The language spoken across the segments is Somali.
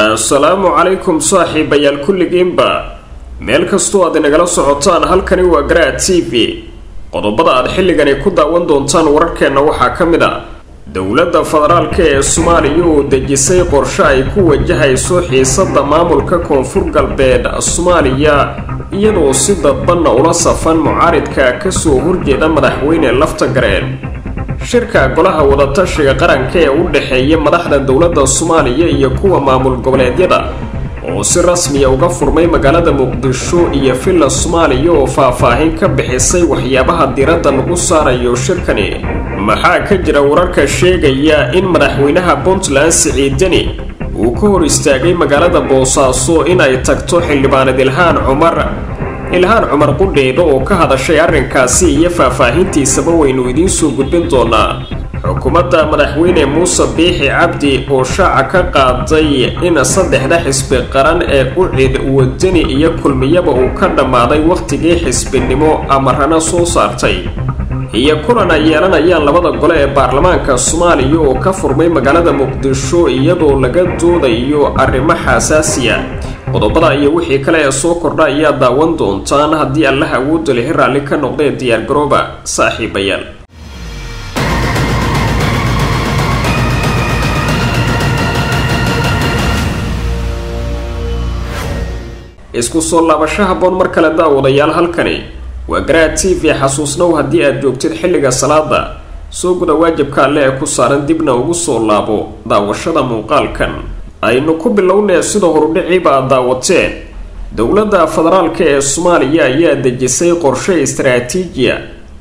assalaamu calaykum saaxiibayaal kulligiinba meel kastoo aad inagala socotaan halkani waa garaad t v qodobada aad xilligani ku daawan doontaan wararkeenna waxaa ka mid a dowladda federaalka ee soomaaliya oo dejisay qorshe ay ku wajahayso xiisada maamulka koonfur galbeed soomaaliya iyadoo si dadbanna ula safan mucaaridka kasoo horjeeda madaxweyne lafta gareen shirka golaha wadatashiga qaranka ee u dhexeeya madaxda dowladda soomaaliya iyo kuwa maamul goboleedyada oo si rasmiya uga furmay magaalada muqdisho iyo villa soomaaliya oo faah-faahin ka bixisay waxyaabaha diradda lagu saarayo shirkani maxaa ka jira wararka sheegaya in madaxweynaha puntland siciidani uu ka hor istaagay magaalada boosaaso in ay tagto xildhibaanad ilhaan cumar ilhaan cumar qudheeda oo ka hadashay arrinkaasi iyo faah-faahintiisaba waynu idiin soo gudbin doonaa xukuumadda madaxweyne muuse biixi cabdi oo shaaca ka qaaday in saddexda xisbi qaran ee ucid wadani iyo kulmiyaba uu ka dhammaaday wakhtigii xisbinimo amarana soo saartay iyo kulan ay yeelanayaan labada gole ee baarlamaanka soomaaliya oo ka furmay magaalada muqdisho iyadoo laga doodayo arrimo xasaasiya qodobada iyo wixii kale ee soo kordha ayaa daawan doontaan haddii allaha awoodda lihi raalli ka noqdee diyaargarooba saaxiibayaal isku soo laabasho haboon mar kale daawadayaal halkani waa garaad t v xasuusnow haddii aad joogtid xilliga salaada soo guda waajibka alle ee ku saaran dibna ugu soo laabo daawashada muuqaalkan aynu ku bilownee sida horudhiciiba aad daawateen dowladda federaalka ee soomaaliya ayaa dejisay qorshe istaraatiijiya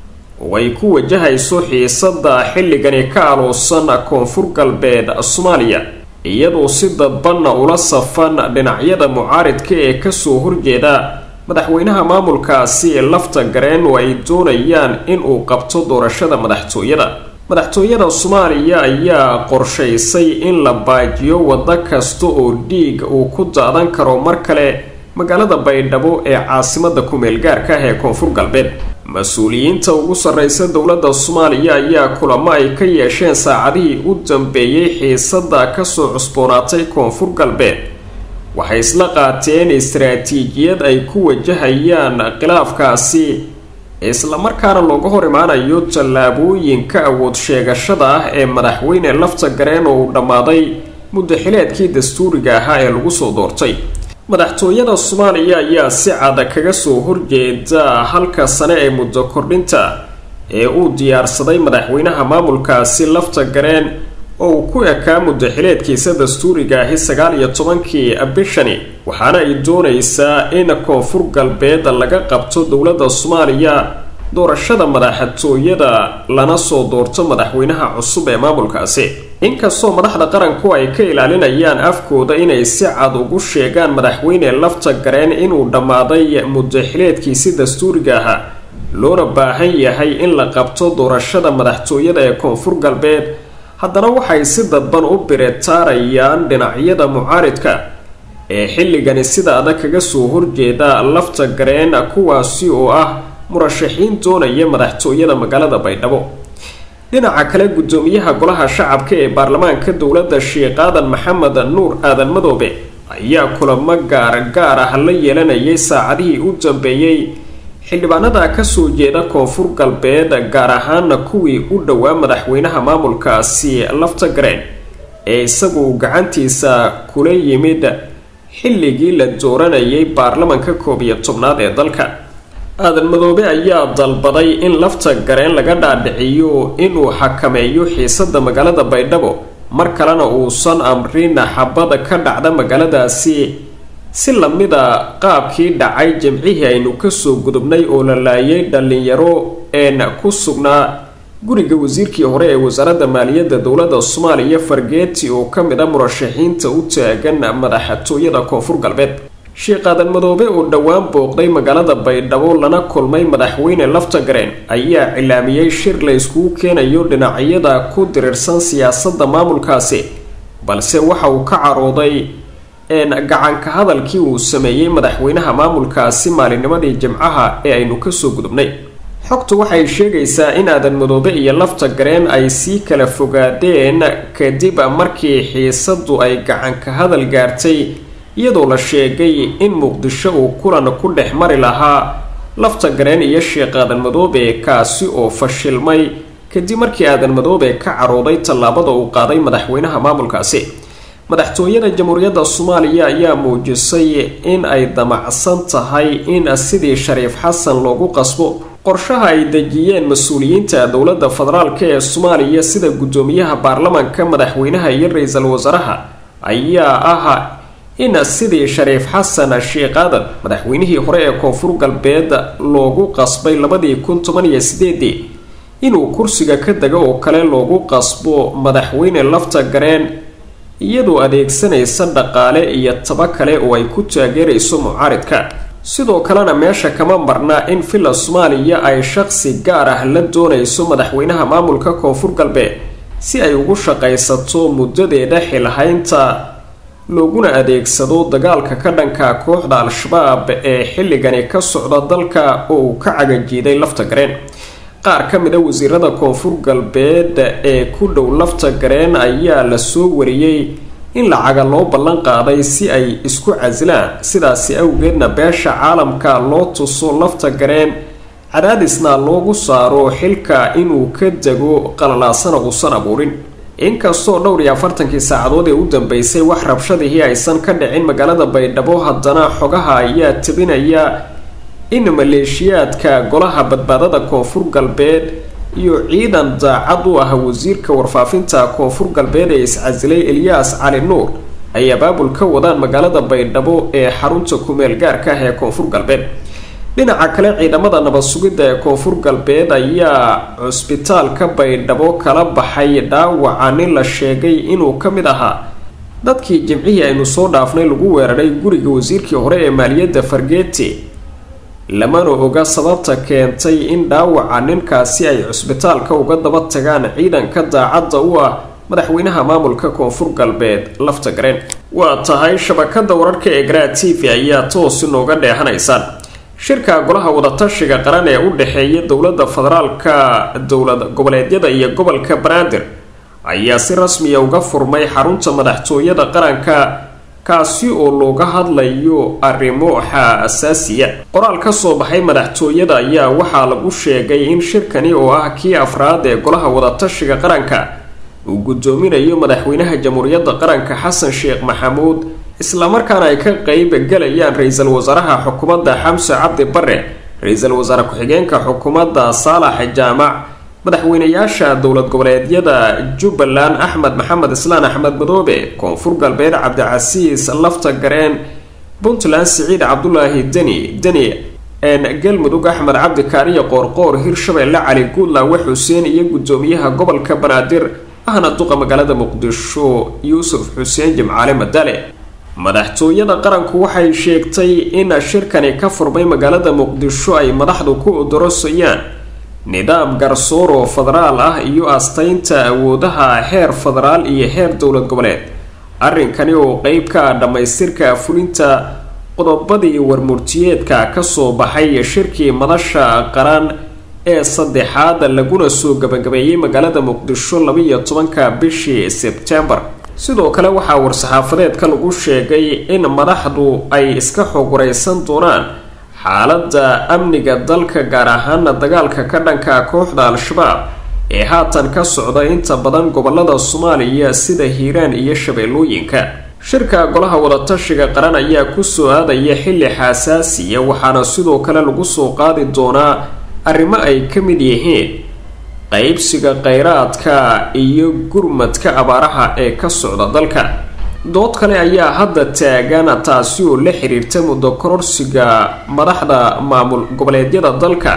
oo ay ku wajahayso xiisada xilligani ka aloosan koonfur galbeed soomaaliya iyadoo si dadbanna ula safan dhinacyada mucaaridka ee kasoo horjeeda madaxweynaha maamulkaasi lafta gareen oo ay doonayaan inuu qabto doorashada madaxtooyada madaxtooyada soomaaliya ayaa qorshaysay in la baajiyo waddo kasta oo dhiig uu ku daadan karo mar kale magaalada baydhabo ee caasimada ku-meel gaarka ah ee koonfur galbeed mas-uuliyiinta ugu sarreysa dowladda soomaaliya ayaa kulamo ay ka yeesheen saacadihii u dambeeyey xiisada kasoo cusboonaatay koonfur galbeed waxay isla qaateen istaraatiijiyad ay ku wajahayaan khilaafkaasi islamarkaana looga hor imaanayo tallaabooyinka awood sheegashada ah ee madaxweyne lafta gareen oo uu dhammaaday muddaxileedkii dastuuriga ahaa ee lagu soo doortay madaxtooyada soomaaliya ayaa si cada kaga soo horjeeda halka sane ee muddo kordhinta ee uu diyaarsaday madaxweynaha maamulkaasi lafta gareen oo uu ku ekaa muddaxileedkiisa dastuuriga ahi sagaal iyo tobankii bishani waxaana ay doonaysaa in koonfur galbeed laga qabto dowladda soomaaliya doorashada madaxtooyada lana soo doorto madaxweynaha cusub ee maamulkaasi inkastoo madaxda qaranku ay ka ilaalinayaan afkooda inay si cad ugu sheegaan madaxweyne lafta gareen inuu dhammaaday muddaxileedkiisi dastuuriga ahaa loona baahan yahay in la qabto doorashada madaxtooyada ee koonfur galbeed haddana waxay si dadban u biritaarayaan dhinacyada mucaaridka ee xilligani sida adag kaga soo horjeeda lafta gareen kuwaasi oo ah murashaxiin doonaya madaxtooyada magaalada baydhabo dhinaca kale guddoomiyaha golaha shacabka ee baarlamaanka dowladda sheekh aadan maxamed nuur aadan madoobe ayaa kulamo gaar gaar ah la yeelanayay saacadihii u dambeeyey xildhibaanada kasoo jeeda koonfur galbeed gaar ahaana kuwii u dhowaa madaxweynaha maamulkaasi lafta gareen ee isagu gacantiisa kula yimid xilligii la dooranayay baarlamanka koob iyo tobnaad ee dalka aadan madoobe ayaa dalbaday in lafta gareen laga dhaadhiciyo inuu xakameeyo xiisada magaalada baydhabo mar kalena uusan amrin xabada ka dhacda magaaladaasi si lamida qaabkii dhacay jimcihii aynu kasoo gudubnay oo la laayay dhalinyaro een ku sugnaa guriga wasiirkii hore ee wasaaradda maaliyadda dowladda soomaaliya fargeeti oo ka mid a murashaxiinta u taagan madaxtooyada koonfur galbeed sheekh aadan madoobe oo dhowaan booqday magaalada baydhabo lana kulmay madaxweyne lafta gareen ayaa cilaamiyey shir la iskugu keenayo dhinacyada ku dirirsan siyaasadda maamulkaasi balse waxa uu ka carooday gacanka hadalkii uu sameeyey madaxweynaha maamulkaasi maalinimadii jimcaha ee aynu kasoo gudubnay xogtu waxay sheegaysaa in aadan madoobe iyo lafta gareen ay sii kala fogaadeen kadib markii xiisadu ay gacanka hadal gaartay iyadoo la sheegay in muqdisho uu kulan ku dhex mari lahaa lafta gareen iyo sheekh aadan madoobe kaasi oo fashilmay kadib markii aadan madoobe ka carooday tallaabada uu qaaday madaxweynaha maamulkaasi madaxtooyada jamhuuriyadda soomaaliya ayaa muujisay in ay damacsan tahay in sidii shariif xasan loogu qasbo qorshaha ay dejiyeen mas-uuliyiinta dowladda federaalk ee soomaaliya sida guddoomiyaha baarlamaanka madaxweynaha iyo ra-iisul wasaaraha ayaa ah in sidii shariif xasan sheekh aadan madaxweynihii hore ee koonfur galbeed loogu qasbay labadii kun toban iyo sideedii inuu kursiga ka dego oo kale loogu qasbo madaxweyne lafta gareen iyadoo adeegsanaysa dhaqaale iyo taba kale oo ay ku taageerayso mucaaridka sidoo kalena meesha kama marna in villa soomaaliya ay shaqsi gaar ah la doonayso madaxweynaha maamulka koonfur galbeed si ay ugu shaqaysato muddadeeda xilhaynta looguna adeegsado dagaalka ka dhanka kooxda al-shabaab ee xilligani ka socda dalka oo uu ka cagajiiday lafta gareen qaar ka mid a wasiirada koonfur galbeed ee ku dhow lafta gareen ayaa lasoo wariyey in lacaga loo ballan qaaday si ay isku casilaan sidaasi awgeedna beesha caalamka loo tuso lafta gareen cadaadisna loogu saaro xilka inuu ka dego qalalaasana uusan abuurin inkastoo dhowr iyo afartankii saacadood ee u dambeysay wax rabshadihii aysan ka dhicin magaalada baydhabo haddana xogaha ayaa tabinaya in maleeshiyaadka golaha badbaadada koonfur galbeed iyo ciidan daacad u ah wasiirka warfaafinta koonfur galbeed ee iscasilay elyaas cali nuur ay abaabul ka wadaan magaalada baydhabo ee xarunta kumeel gaarka ah ee koonfur galbeed dhinaca kale ciidamada nabad sugidda ee koonfur galbeed ayaa cusbitaalka baydhabo kala baxay dhaawaca nin la sheegay inuu ka mid ahaa dadkii jimcihii aynu soo dhaafnay lagu weeraray guriga wasiirkii hore ee maaliyadda fargeeti lamana oga sababta keentay in dhaawaca ninkaasi ay cusbitaalka uga daba tagaan ciidanka daacadda u ah madaxweynaha maamulka koonfur galbeed lafta gareen waa tahay shabakada wararka ee garaa t v ayaa toos inooga dheehanaysaan shirka golaha wadatashiga qaran ee u dhexeeya dowladda federaalka dowlad goboleedyada iyo gobolka banaadir ayaa si rasmiya uga furmay xarunta madaxtooyada qaranka kaasi oo looga hadlayo arrimo xaasaasiya qoraal ka soo baxay madaxtooyada ayaa waxaa lagu sheegay in shirkani oo ah kii afraad ee golaha wadatashiga qaranka uu guddoominayo madaxweynaha jamhuuriyadda qaranka xasan sheekh maxamuud islamarkaana ay ka qeyb galayaan ra-iisul wasaaraha xukuumadda xamse cabdi bare ra-iisul wasaare ku-xigeenka xukuumadda saalax jaamac madaxweynayaasha dowlad goboleedyada jubbaland axmed maxamed islaan axmed madoobe koonfur galbeed cabdicasiis lafta gareen puntland siciid cabdulaahi deni deni galmudug axmed cabdi kaariya qoorqoor hirshabeelle cali guudlaawe xuseen iyo guddoomiyaha gobolka banaadir ahna duqa magaalada muqdisho yuusuf xuseen jimcaale madale madaxtooyada qaranku waxay sheegtay in shirkani ka furmay magaalada muqdisho ay madaxdu ku odorosayaan nidaam garsoor oo federaal ah iyo astaynta awoodaha heer federaal iyo heer dowlad goboleed arrinkani oo qeyb ka ah dhammaystirka fulinta qodobadii warmurtiyeedka kasoo baxay shirkii madasha qaran ee saddexaad laguna soo gabagabeeyey magaalada muqdisho labaiyo tobanka bishii sebtembar sidoo kale waxaa war-saxaafadeedka lagu sheegay in madaxdu ay iska xog wareysan doonaan xaaladda amniga dalka gaar ahaana dagaalka ka dhanka kooxda al-shabaab ee haatan ka socda inta badan gobolada soomaaliya sida hiiraan iyo shabeellooyinka shirka golaha wadatashiga qaran ayaa kusoo aadaya xilli xasaasiya waxaana sidoo kale lagu soo qaadi doonaa arrimo ay ka mid yihiin qeybsiga kheyraadka iyo gurmadka abaaraha ee ka socda dalka dood kale ayaa hadda taagan taasi oo la xiriirta muddo kororsiga madaxda maamul goboleedyada dalka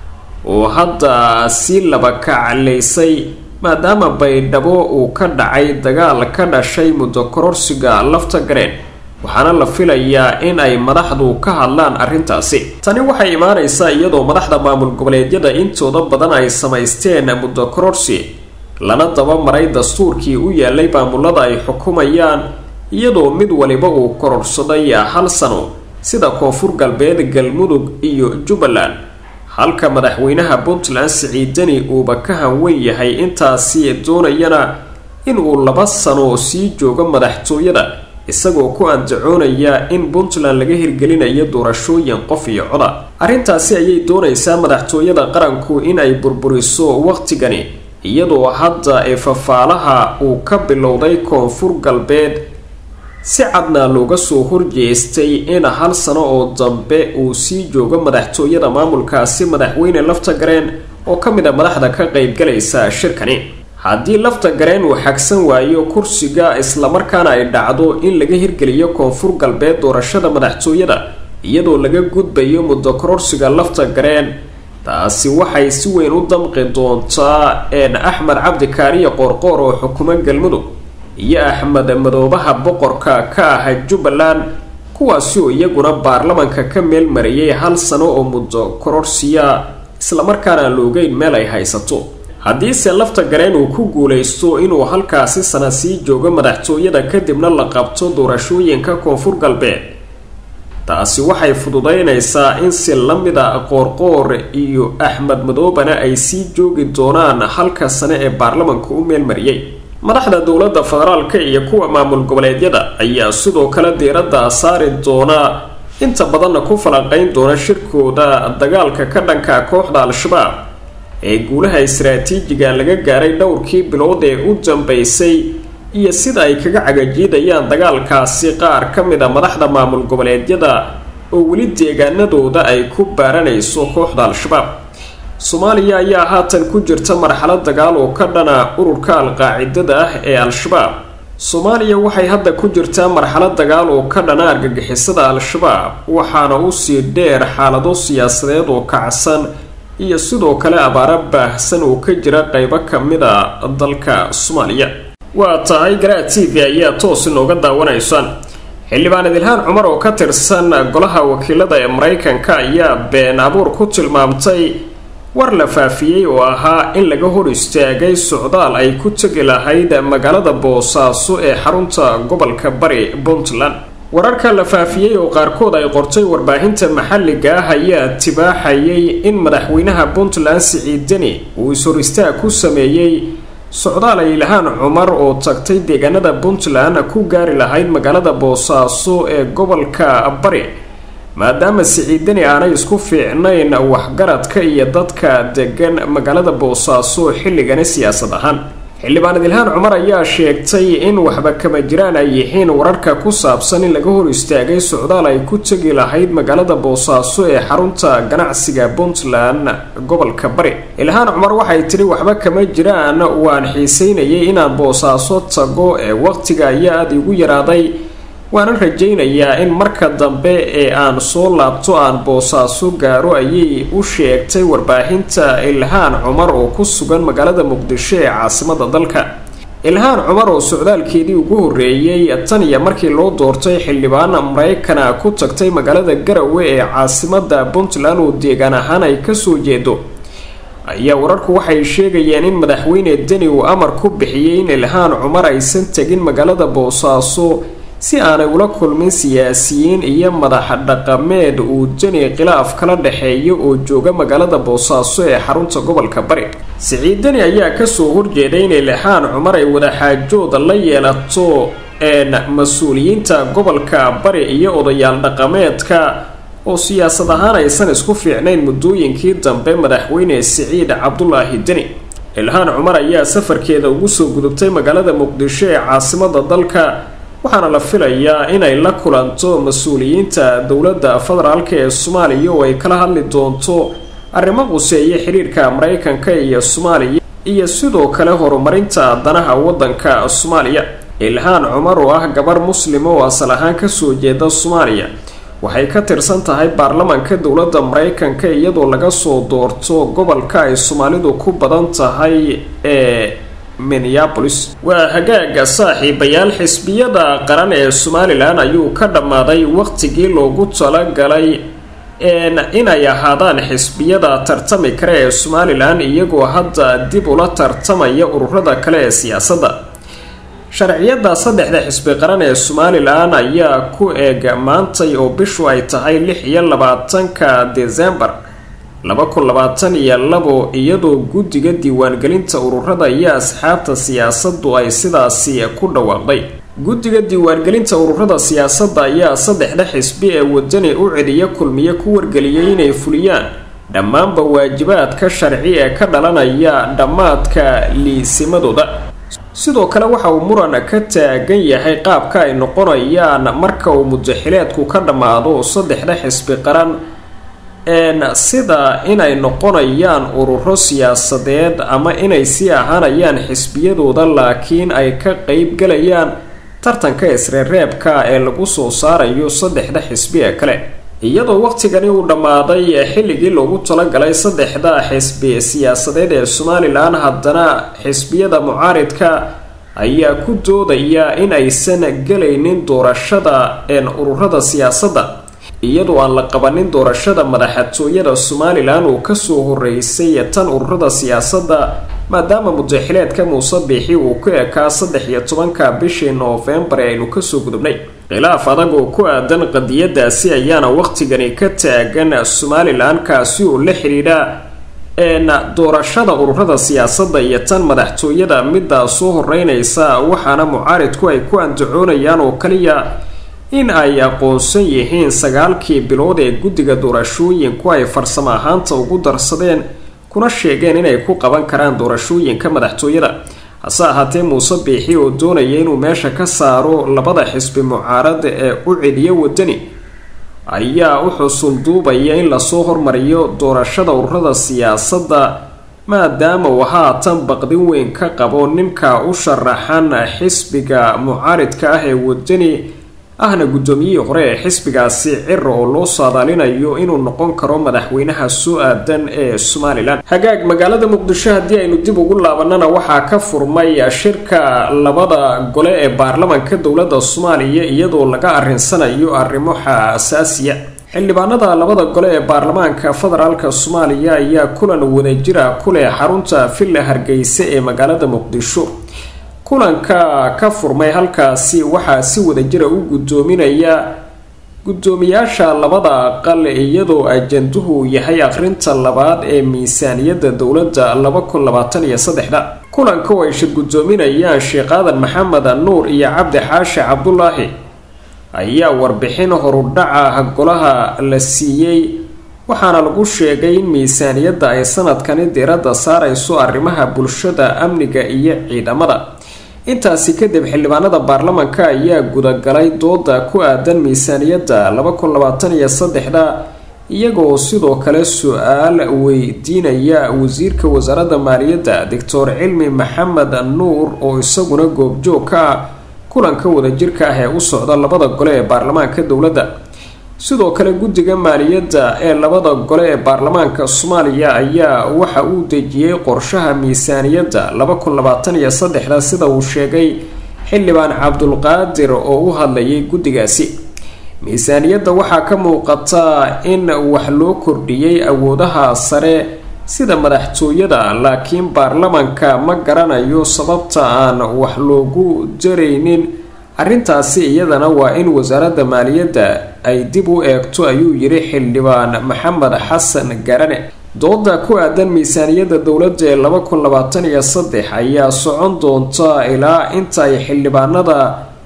oo hadda si laba kaclaysay maadaama baydhabo uu ka dhacay dagaal ka dhashay muddo kororsiga lafta gareen waxaana la filayaa in ay madaxdu ka hadlaan arrintaasi tani waxay imaanaysaa iyadoo madaxda maamul goboleedyada intooda badan ay samaysteen muddo kororsi lana daba maray dastuurkii u yaalay maamulada ay xukumayaan iyadoo mid waliba uu kororsaday hal sano sida koonfur galbeed galmudug iyo jubbaland halka madaxweynaha puntland siciidani uuba ka hanweyn yahay intaasi doonayana inuu laba sano sii joogo madaxtooyada isagoo ku andacoonaya in puntland laga hirgelinayo doorashooyin qof iyo coda arrintaasi ayay doonaysaa madaxtooyada qaranku in ay burburiso waqtigani iyadoo hadda ee fafaalaha uu ka bilowday koonfur galbeed si cadna looga soo horjeestay in hal sano oo dambe uu sii joogo madaxtooyada maamulkaasi madaxweyne lafta gareen oo ka mid a madaxda ka qaybgalaysa shirkani haddii lafta gareen uu xagsan waayo kursiga islamarkaana ay dhacdo in laga hirgeliyo koonfur galbeed doorashada madaxtooyada iyadoo laga gudbayo muddo kororsiga lafta gareen taasi waxay si weyn u damqi doontaa een axmed cabdi kaariye qoorqoor oo xukumo galmudug iyo axmed madoobaha boqorka ka ah jubbaland kuwaasi oo iyaguna baarlamanka ka meel mariyay hal sano oo muddo kororsiya islamarkaana loogeyn meel ay haysato haddiise lafta gareen uu ku guulaysto inuu halkaasi sana sii joogo madaxtooyada kadibna la qabto doorashooyinka koonfur galbeed taasi waxay fududeynaysaa in si la mid a qoorqoor iyo axmed madoobana ay sii joogi doonaan halka sane ee baarlamanka u meelmariyay madaxda dowladda federaalka iyo kuwa maamul goboleedyada ayaa sidoo kale diiradda saari doona inta badanna ku falanqeyn doona shirkooda dagaalka ka dhanka kooxda al-shabaab ee guulaha istaraatiijiga laga gaaray dhowrkii bilood ee u dambeysay iyo sida ay kaga cagajiidayaan dagaalkaasi qaar ka mid a madaxda maamul goboleedyada oo weli deegaanadooda ay ku baaranayso kooxda al-shabaab soomaaliya ayaa haatan ku jirta marxalad dagaal oo ka dhana ururka al-qaacidada ah ee al-shabaab soomaaliya waxay hadda ku jirtaa marxalad dagaal oo ka dhana argagixisada al-shabaab waxaana usii dheer xaalado siyaasadeed oo kacsan iyo sidoo kale abaaro baahsan oo ka jira qeybo kamid a dalka soomaaliya waa tahay garaa t v ayaa toos inooga daawanaysaan xildhibaan idilhaan cumar oo ka tirsan golaha wakiilada ee maraykanka ayaa been abuur ku tilmaamtay war la faafiyey oo ahaa in laga hor istaagay socdaal ay ku tegi lahayd magaalada boosaaso ee xarunta gobolka bari puntland wararka la faafiyey oo qaarkood ay qortay warbaahinta maxalliga ah ayaa tibaaxayay in madaxweynaha puntland siciid deni uu is-hor istaag ku sameeyey socdaal ay ilhaan cumar oo tagtay deegaanada puntland ku gaari lahayd magaalada boosaaso ee gobolka bari maadaama siciidani aanay isku fiicnayn waxgaradka iyo dadka degan magaalada boosaaso xilligani siyaasad ahaan xildhibaan idilhaan cumar ayaa sheegtay in waxba kama jiraan ay yihiin wararka ku saabsan in laga hor istaagay socdaal ay ku tegi lahayd magaalada boosaaso ee xarunta ganacsiga puntland gobolka bari ilhaan cumar waxay tidhi waxba kama jiraan waan xiiseynayay inaan boosaaso tago ee waqtiga ayaa aada igu yaraaday waanan rajaynayaa in marka dambe ee aan soo laabto aan boosaaso gaaro ayay u sheegtay warbaahinta ilhaan cumar oo ku sugan magaalada muqdisho ee caasimada dalka ilhaan cumar oo socdaalkeedii ugu horreeyey tan iyo markii loo doortay xildhibaan maraykana ku tagtay magaalada garawe ee caasimada puntland oo deegaan ahaan ay kasoo jeedo ayaa wararku waxay sheegayeen in madaxweyne deni uu amar ku bixiyey in ilhaan cumar aysan tegin magaalada boosaaso si aanay ula kulmin siyaasiyiin iyo madax dhaqameed uu deni khilaaf kala dhexeeyo oo jooga magaalada boosaaso ee xarunta gobolka bari siciid deni ayaa kasoo horjeeday in ilhaan cumar ay wadaxaajooda la yeelato een mas-uuliyiinta gobolka bari iyo odayaal dhaqameedka oo siyaasad ahaan aysan isku fiicnayn muddooyinkii dambe madaxweyne siciid cabdulaahi deni ilhaan cumar ayaa safarkeeda ugu soo gudubtay magaalada muqdisho ee caasimada dalka waxaana la filayaa inay la kulanto mas-uuliyiinta dowladda federaalka ee soomaaliya oo ay kala hadli doonto arrimo quseeya xiriirka maraykanka iyo soomaaliya iyo sidoo kale horumarinta danaha waddanka soomaaliya ilhaan cumar oo ah gabar muslima oo asal ahaan kasoo jeeda soomaaliya waxay ka tirsan tahay baarlamanka dowladda maraykanka iyadoo laga soo doorto gobolka ay soomaalidu ku badan tahay ee minneabolis waa hagaaga saaxiibayaal xisbiyada qaran ee somalilan ayuu ka dhammaaday waqtigii loogu talagalay inay ahaadaan xisbiyada tartami kale ee somalilan iyagoo hadda dib ula tartamaya ururada kale ee siyaasadda sharciyada saddexda xisbi qaran ee somalilan ayaa ku eeg maantay oo bishu ay tahay lix iyo labaatanka desembar laba kun labaatan iyo labo iyadoo guddiga diiwaangelinta ururada iyo asxaabta siyaasaddu ay sidaasi ku dhawaaqday guddiga diiwaangelinta ururada siyaasadda ayaa saddexda xisbi ee wadani u celiya kulmiye ku wargeliyay inay fuliyaan dhammaanba waajibaadka sharci ee ka dhalanaya dhammaadka liisimadooda sidoo kale waxa uu muran ka taagan yahay qaabka ay noqonayaan marka uu mudaxileedku ka dhammaado saddexda xisbi qaran sida inay noqonayaan ururo siyaasadeed ama inay sii ahaanayaan xisbiyadooda laakiin ay ka qeyb galayaan tartanka isreereebka ee lagu soo saarayo saddexda xisbi ee kale iyadoo waqtigani uu dhammaaday xilligii loogu talagalay saddexda xisbi siyaasadeed ee somalilan haddana xisbiyada mucaaridka ayaa ku doodaya in aysan gelaynin doorashada ururada siyaasadda iyadoo aan la qabanin doorashada madaxtooyada somalilan uu kasoo horeysay tan ururada siyaasadda maadaama mudaxileedka muuse biixi uu ku ekaa saddex iyo tobanka bishii noofembar ee aynu kasoo gudubnay khilaaf adag oo ku aadan qadiyadaasi ayaana waqtigani ka taagan somalilan kaasi oo la xidhiidha doorashada ururada siyaasadda iyo tan madaxtooyada middaa soo horeynaysa waxaana mucaaridku ay ku andacoonayaan oo kaliya in ay aqoonsan yihiin sagaalkii bilood ee guddiga doorashooyinku ay farsamo ahaanta ugu darsadeen kuna sheegeen inay ku qaban karaan doorashooyinka madaxtooyada hase ahaatee muuse biixi oo doonaya inuu meesha ka saaro labada xisbi mucaarada ee u celiya wadani ayaa u xusulduubaya in lasoo hormariyo doorashada ururada siyaasadda maadaama uu haatan baqdin weyn ka qabo ninka u sharaxan xisbiga mucaaridka ah ee wadani ahna guddoomiyihii hore ee xisbigaasi cira oo loo saadaalinayo inuu noqon karo madaxweynaha soo aadan ee somalilan hagaag magaalada muqdisho haddii aynu dib ugu laabanana waxaa ka furmay shirka labada gole ee baarlamanka dowladda soomaaliya iyadoo laga arinsanayo arrimo xasaasiya xildhibaanada labada gole ee baarlamaanka federaalk soomaaliya ayaa kulan wadajira ku leh xarunta villa hargeysa ee magaalada muqdisho kulanka ka furmay halkaasi waxaa si wadajira u guddoominaya guddoomiyaasha labada aqal iyadoo ajanduhu yahay akhrinta labaad ee miisaaniyadda dowladda laba kun labaatan iyo saddexda kulanka oo ay shir guddoominayaan sheekh aadan maxamed nuur iyo cabdi xaashi cabdulaahi ayaa warbixin horudhaca golaha la siiyey waxaana lagu sheegay in miisaaniyadda ay sanadkani diiradda saarayso arrimaha bulshada amniga iyo ciidamada intaasi kadib xildhibaanada baarlamanka ayaa gudagalay dooda ku aadan miisaaniyadda laba kun labaatan iyo saddexda iyagoo sidoo kale su-aal weydiinaya wasiirka wasaaradda maaliyadda doctor cilmi maxamed nuur oo isaguna goobjoog ka ah kulanka wadajirka ah ee u socda labada gole ee baarlamaanka dowladda sidoo kale guddiga maaliyadda ee labada gole ee baarlamaanka soomaaliya ayaa waxa uu dejiyey qorshaha miisaaniyadda laba kun labaatan iyo saddexda sida uu sheegay xildhibaan cabdulqaadir oo u hadlayay guddigaasi miisaaniyadda waxaa ka muuqata in wax loo kordhiyey awoodaha sare sida madaxtooyada laakiin baarlamanka ma garanayo sababta aan wax loogu daraynin arrintaasi iyadana waa in wasaaradda maaliyadda ay dib u eegto ayuu yiri xildhibaan maxamed xasan garane dooda ku aadan miisaaniyadda dowladda ee laba kun labaatan iyo saddex ayaa socon doonta ilaa inta ay xildhibaanada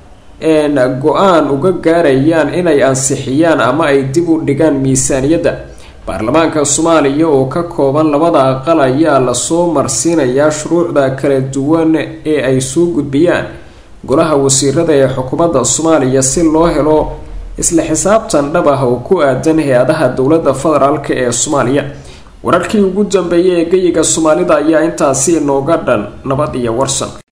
go-aan uga gaarayaan inay ansixiyaan ama ay dib u dhigaan miisaaniyadda baarlamaanka soomaaliya oo ka kooban labada aqal ayaa lasoo marsiinayaa shuruucda kala duwan ee ay soo gudbiyaan golaha wasiirada ee xukuumadda soomaaliya si loo helo isla xisaabtan dhab ah oo ku aadan hay-adaha dowladda federaalk ee soomaaliya wararkii ugu dambeeyay ee geyiga soomaalida ayaa intaasi inooga dhan nabad iyo warsan